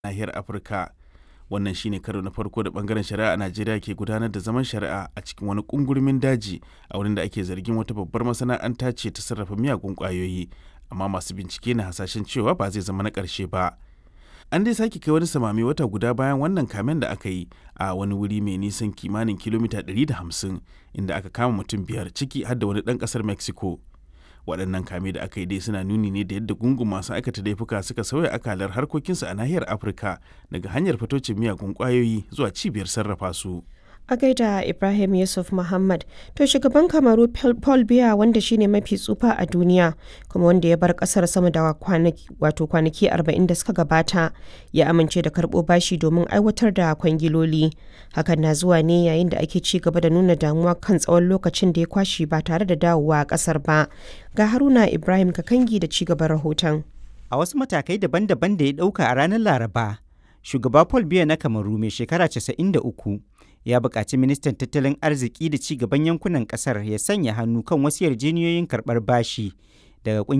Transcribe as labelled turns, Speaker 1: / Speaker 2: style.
Speaker 1: nahiyar Afirka. Wannan shine karo na farko da bangaren shari'a a Najeriya ke gudanar da zaman shari'a a cikin wani kungurmin daji a wurin da ake zargin wata babbar masana'anta ce ta sarrafa miyagun kwayoyi, amma masu bincike na hasashen cewa ba zai zama na ƙarshe ba. An dai sake kai wani samami wata guda bayan wannan kamen da aka yi a wani wuri mai nisan kimanin kilomita 150 inda aka kama mutum biyar ciki har da wani ɗan ƙasar Mexico. waɗannan kame da aka yi dai suna nuni ne da yadda gungun masu aikata laifuka suka sauya akalar harkokinsu a nahiyar afirka daga hanyar fitocin miyagun ƙwayoyi zuwa cibiyar sarrafa su
Speaker 2: a gaida ibrahim yusuf muhammad to shugaban kamaru paul biya wanda shine mafi tsufa a duniya kuma wanda ya bar kasar sama da wato kwanaki 40 da suka gabata ya amince da karbo bashi domin aiwatar da kwangiloli hakan na zuwa ne yayin da ake ci gaba da nuna damuwa kan tsawon lokacin da ya kwashi ba tare da dawowa a kasar ba ga haruna ibrahim kakangi da ci gaban rahoton
Speaker 3: a wasu matakai daban-daban da ya dauka a ranar laraba shugaba paul biya na kamaru mai shekara 93 ya buƙaci ministan tattalin arziki da ci gaban yankunan ƙasar ya sanya hannu kan wasu yarjejeniyoyin karɓar bashi daga